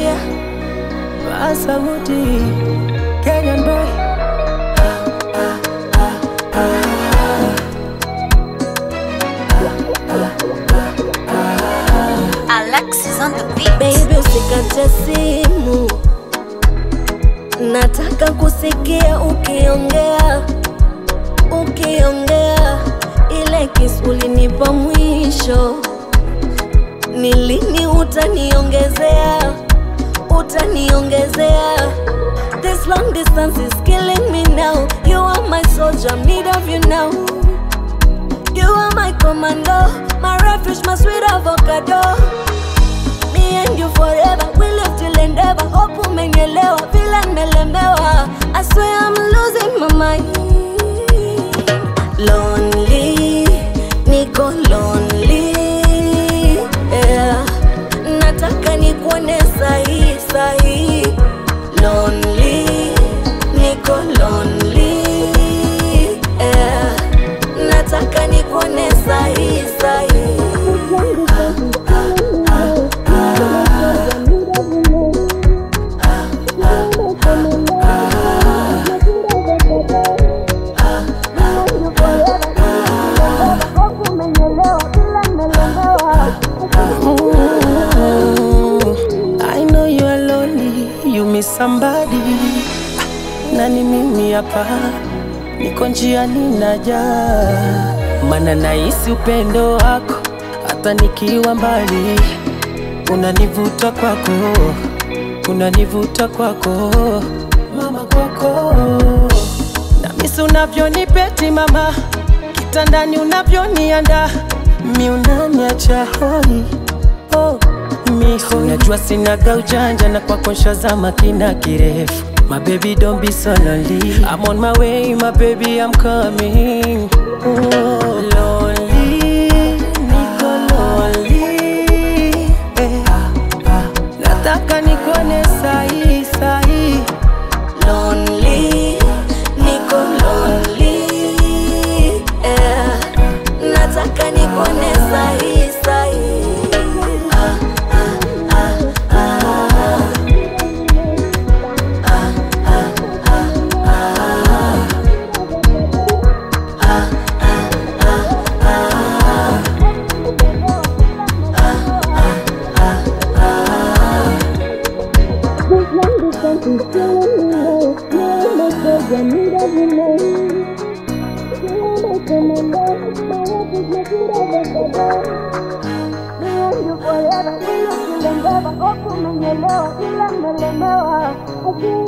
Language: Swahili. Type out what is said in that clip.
yeah. Masauti, Kenyan boy. Alexis on the beat. Baby usikate simu, nataka kusikia ukiongea, ukiongea ile kisu ulinipa mwisho, ni lini utaniongezea, utaniongezea? This long distance is killing me now. You are my soldier, I'm need of you now. You are my commando, my refuge, my sweet avocado. Me and you forever, we live till endeavor. Hope umenielewa vile nimelemewa. I swear I'm losing my mind. Lonely, niko lonely. Yeah. Nataka nikuone sahi sahi. Lonely, niko lonely. Yeah. Nataka nikuone sahi sahi. Mm, I know you are lonely, you miss somebody. Na ni mimi hapa, niko njiani naja, mana nahisi upendo wako hata nikiwa mbali, unanivuta kwako, unanivuta kwako, mama kwako, na misi unavyonipeti mama, kitandani unavyonianda, mi unaniacha hoi oh, miho najua sinaga ujanja na kwako nshazama kina kirefu My baby don't be so lonely I'm on my way my baby I'm coming oh, lonely, niko lonely eh. Nataka nikuone sahi sahi lonely, niko lonely. Yeah. Nataka nikuone sahi sahi. Ah, ah, ah, ah. Ah, ah, ah, ah. Ah, ah, ah, ah. Forever, we live till endeavor. Hope umenielewa, ila nimelemewa.